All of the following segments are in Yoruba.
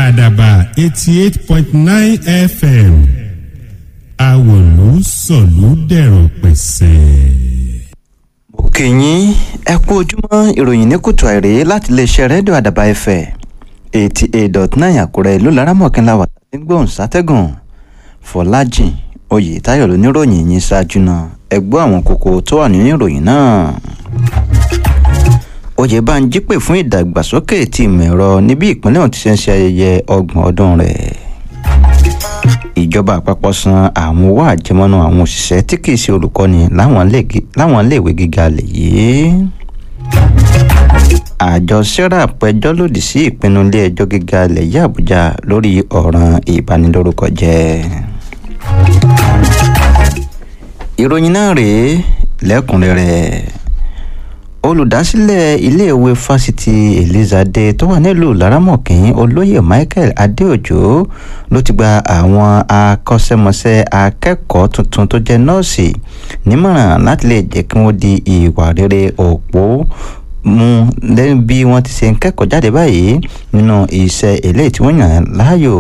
àdàbà eighty eight point nine fm àwòlú sọ̀lú dẹ̀rọ̀ pẹ̀sẹ̀. mo kì í yín ẹ kú ojúmọ́ ìròyìn ní kùtù àìrè láti iléeṣẹ́ rédíò àdàbà ẹ̀fẹ̀ eighty eight dot nine àkúrẹ́ ìlú laramọ̀kínlá wà tí ń gbóhùn sátẹ́gùn fọlájìn oyètáyọ̀ lóníròyìn yín ṣáájú náà ẹ gbọ́ àwọn kókó tó wà nínú ìròyìn náà oyèbánjí pè fún ìdàgbàsókè ti ìmọ̀ ẹ̀rọ níbi ìpínlẹ̀ ọ̀hún ti ṣe ń ṣe ayẹyẹ ọgbọ̀n ọdún rẹ̀ ìjọba àpapọ̀ san àwọn owó àjẹmọ́nú àwọn òṣìṣẹ́ tí kì í ṣe olùkọ́ni láwọn iléèwé gíga lè yìí àjọ serap pẹjọ́ lòdì sí ìpinnu ilé ẹjọ́ gíga ilẹ̀ yìí àbújá lórí ọ̀ràn ìbanilórúkọ jẹ́ ìròyìn náà rèé lẹ́kùnrẹ́rẹ́ olùdásílẹ̀ iléèwé fásitì elizade tó wà nílùú laramọ̀kín olóyè michael adéòjò ló ti gba àwọn akọ́ṣẹ́mọṣẹ́ akẹ́kọ̀ọ́ tuntun tó jẹ́ nọ́ọ̀sì nímọ̀ràn láti lè jẹ́ kí wọ́n di ìwà rere òpó mú lẹ́yìn bí wọ́n ti ṣe ń kẹ́kọ̀ọ́ jáde báyìí nínú iṣẹ́ eléyìí tí wọ́n yàn láàyò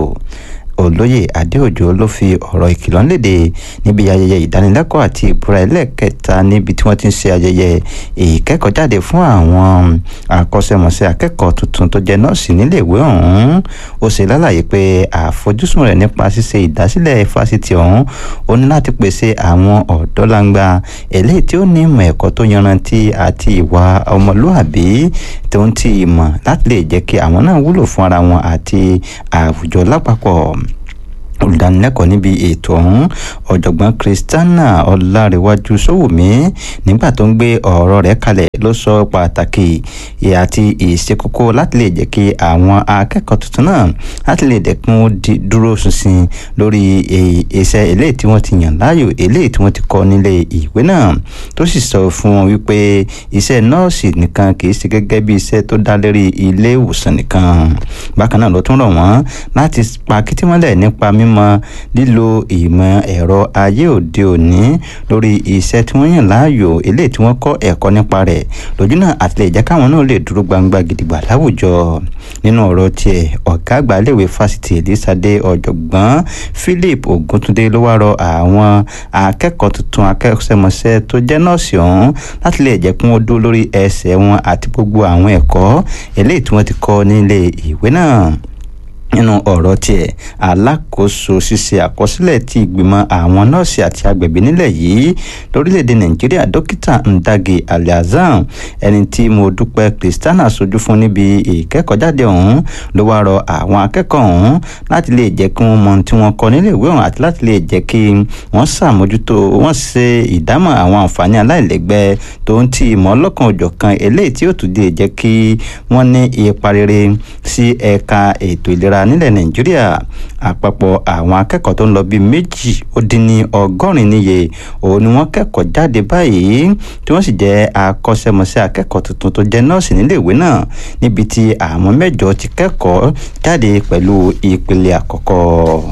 olóyè adéòjò ló fi ọ̀rọ̀ ìkìlọ̀ léde níbi ayẹyẹ ìdánilẹ́kọ̀ọ́ àti ìbúra ẹlẹ́ẹ̀kẹta níbi tí wọ́n ti ń ṣe ayẹyẹ ìkẹ́kọ̀ọ́jáde fún àwọn akọ́ṣẹ́mọṣẹ́ akẹ́kọ̀ọ́ tuntun tó jẹ́ nọ́ọ̀sì níléèwé ọ̀hún ó ṣe lálàyé pé àfojúsùn rẹ̀ nípa ṣíṣe ìdásílẹ̀ fásitì ọ̀hún ó ní láti pèsè àwọn ọ̀dọ́langba eléyìí tí ó ní ìmọ̀ ẹ̀kọ́ tó yanrantí àti ìwà ọmọlúàbí tó ń ti ìmọ̀ láti lè jẹ́ kí àwọn náà wúlò fún ara wọn àti àwùjọ lápapọ̀ olùdánilẹ́kọ̀ọ́ níbi ètò ọ̀hún ọ̀jọ̀gbọ́n kristiana ọlárẹ̀wájú sówùmí nígbà tó ń gbé ọ̀rọ̀ rẹ̀ kalẹ̀ ló sọ pàtàkì àti ìṣekókó láti lè jẹ́ kí àwọn akẹ́kọ̀ọ́ tuntun náà láti lè dẹ̀kun dúró ṣinṣin lórí iṣẹ́ eléyìí tí wọ́n ti yàn láàyò eléyìí tí wọ́n ti kọ́ nílé ìwé náà tó sì sọ fún wọn wípé iṣẹ́ nọ́ọ̀sì nìkan kì í ṣe gẹ́gẹ́ bí iṣẹ́ tó dá lérí ilé ìwòsàn nìkan bákan náà ló tún rọ̀ wọ́n láti pa kìtìmọ́lẹ̀ nípa mímọ̀ mọ lílo ìmọ̀ ẹ̀rọ ayé òde òní lórí iṣẹ́ tí wọ́n yàn láàyò eléyìí tí wọ́n kọ́ ẹ̀kọ́ nípa rẹ̀ lójú náà àti lè jẹ́ káwọn náà lè dúró gbangba gidigba láwùjọ nínú ọ̀rọ̀ tiẹ̀ ọ̀gá àgbà iléèwé fásitì elizade ọ̀jọ̀gbọ́n philip oguntunde ló wá rọ àwọn akẹ́kọ̀ọ́ tuntun akẹ́kọ̀ọ́sẹ́mọṣẹ́ tó jẹ́ nọ́ọ̀sì ọ̀hún láti lè jẹ́ kí wọ́n dúró lórí ẹsẹ̀ wọn àti gbogbo àwọn ẹ̀kọ́ eléyìí tí wọ́n ti kọ́ nílé ìwé náà nínú ọ̀rọ̀ tiẹ̀ alákòóso ṣíṣe àkọsílẹ̀ ti ìgbìmọ̀ àwọn nọ́ọ̀sì àti agbẹ̀bí nílẹ̀ yìí lórílẹ̀‐èdè nàìjíríà dókítà ndage aliazam ẹni tí mo dúpẹ́ kristiana sojú fún níbi ìkẹ́kọ̀ọ́jáde ọ̀hún ló wá rọ àwọn akẹ́kọ̀ọ́ ọ̀hún láti lè jẹ́ kí wọ́n mọ tí wọ́n kọ́ nílé ìwé ọ̀hún àti láti lè jẹ́ kí wọ́n ṣàmójútó wọ́n ṣe ìdámọ̀ àwọn àǹfààní aláìlẹ́gbẹ́ tó ń ti ìmọ̀ ọlọ́kan òjọ̀kan eléyìí tí ó tún lè jẹ́ kí wọ́n ní ipa rere sí ẹ̀ka ètò ìlera nílẹ̀ nàìjíríà àpapọ̀ àwọn akẹ́kọ̀ọ́ tó ń lọ bíi méjì ó dín ní ọgọ́rin níye òun ni wọ́n kẹ́kọ̀ọ́ jáde báyìí tí wọ́n sì jẹ́ akọ́ṣẹ́mọṣẹ́ akẹ́kọ̀ọ́ tuntun tó jẹ́ nọ́ọ̀sì níléèwé náà níbi tí àwọn mẹ́jọ ti kẹ́kọ̀ọ́ jáde pẹ̀lú ìpele àkọ́kọ́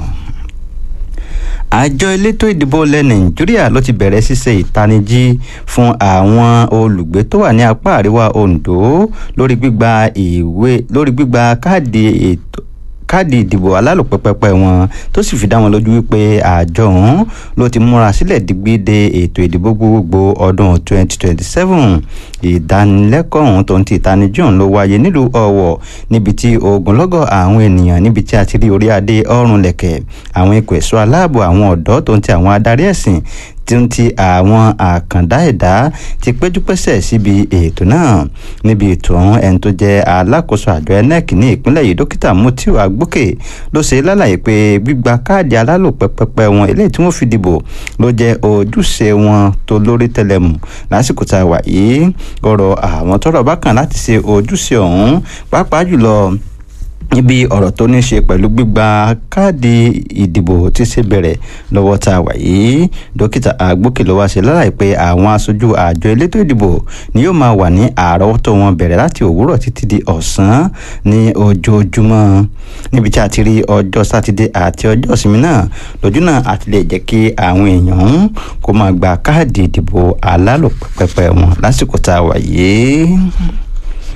àjọ elétò ìdìbò ilẹ̀ nàìjíríà ló ti bẹ̀rẹ̀ ṣíṣe ìtanijí fún àwọn olùgbé tó wà ní apá àríwá ondo lórí gbígba ìwé lórí gbígba káàdì ètò káàdì ìdìbò alálòpẹ́pẹ́pẹ́ wọn tó sì fi dá wọn lójú wípé àjọ ọ̀hún ló ti múra sílẹ̀ digbíde ètò ìdìbò gbogbogbò ọdún 2027 ìdánilẹ́kọ̀ọ́ ọ̀hún tó ń ti ìtanijú ọ̀hún ló wáyé nílùú ọ̀wọ̀ níbi tí ogunlọ́gọ̀ àwọn ènìyàn níbi tí a ti rí orí adé ọ̀run lẹ̀kẹ̀ àwọn ikọ̀ ẹ̀ṣọ́ aláàbò àwọn ọ̀dọ́ tó ń ti àwọn adarí ẹ̀sìn tí ń ti àwọn àkàndá ẹ̀dá ti péjúpésẹ̀ síbi ètò náà níbi ètò ọ̀hún ẹni tó jẹ́ alákòóso àjọ enec ní ìpínlẹ̀ yìí dókítà mutiu agbókè ló ṣe lálàyé pé gbígba káàdì alálòpẹ́pẹ́pẹ́ wọn eléyìí tí wọ́n fi dìbò ló jẹ́ ojúṣe wọn tó lórí tẹlẹmù lásìkò tá a wà yìí ọ̀rọ̀ àwọn tọ́rọ̀ bá kàn láti ṣe ojúṣe ọ̀hún pàápàá jùlọ níbi ọ̀rọ̀ tó ní ṣe pẹ̀lú gbígba káàdì ìdìbò tí ṣe bẹ̀rẹ̀ lọ́wọ́ tá a wà yìí dókítà agbókè ló wá ṣe lálàyé pé àwọn aṣojú àjọ elétò ìdìbò ni yóò máa wà ní àrọ́wọ́tó wọn bẹ̀rẹ̀ láti òwúrọ̀ títí di ọ̀sán ní ojoojúmọ́ níbi tí a ti rí ọjọ́ sátidé àti ọjọ́ ìsinmi náà lójú náà àti lè jẹ́ kí àwọn èèyàn kó máa gba káàdì ìdìbò alálòpẹ́pẹ́ wọn lásìkò tá a wà yìí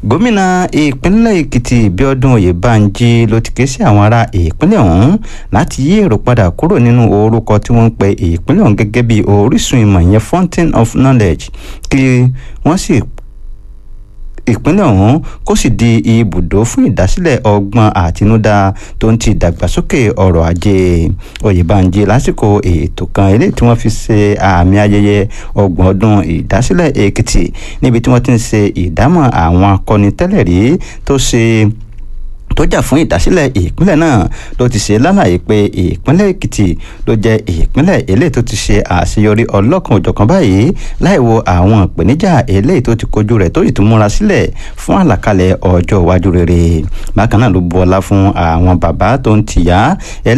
gómìnà ìpínlẹ̀ èkìtì bíọ́dún oyèbánjí ló ti ké sí àwọn ará ìpínlẹ̀ ọ̀hún láti yí èrò padà kúrò nínú orúkọ tí wọ́n ń pe ìpínlẹ̀ ọ̀hún gẹ́gẹ́ bí orísun ìmọ̀ ìyẹn fountain of knowledge kí wọ́n sì ìpínlẹ̀ ọ̀hún kó sì di ibùdó fún ìdásílẹ̀ ọgbọ́n àtinúdá tó ń ti ìdàgbàsókè ọrọ̀ ajé oyèbánjí lásìkò ètò kan eléyìí tí wọ́n fi ṣe àmì ayẹyẹ ọgbọ̀n ọdún ìdásílẹ̀ èkìtì níbi tí wọ́n ti ń ṣe ìdámọ̀ àwọn akọni tẹ́lẹ̀ rí tó ṣe tó jà fún ìdásílẹ̀ ìpínlẹ̀ náà ló ti ṣe lálàyé pé ìpínlẹ̀ èkìtì ló jẹ́ ìpínlẹ̀ eléyìí tó ti ṣe àṣeyọrí ọlọ́kan òjọ̀kan báyìí láì wo àwọn ìpèníjà eléyìí tó ti kojú rẹ̀ tó sì tún múra sílẹ̀ fún àlàkalẹ̀ ọjọ́ iwájú rere bákan náà ló bu ọlá fún àwọn bàbá tó ń tìyá